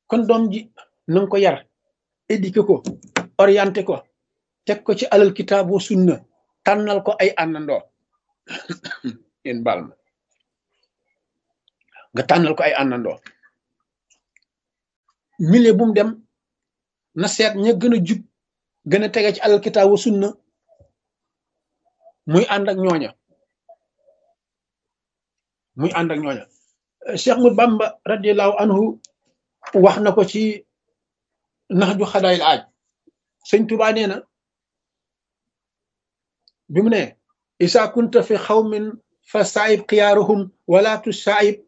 kon doom ji na nga ko yar éduqué ko orienté ko teg ko ci alal kitaab wa sunna tànnal ko ay àndandoo yéen baal ma nga tànnal ko ay àndandoo milieu bu mu dem na seet ña gën a jub gën a tege ci alal kitaab wa sunna muy ànd ak ñooña muy ànd ak ñooña Cheikh Mut Bamba radiallahu anhu wax na ko ci nax ju xadaayil aaj sëñ Tuubaa nee na bi mu ne isa kunta fi xawmin fa saayib xiyaaruhum wala tu saayib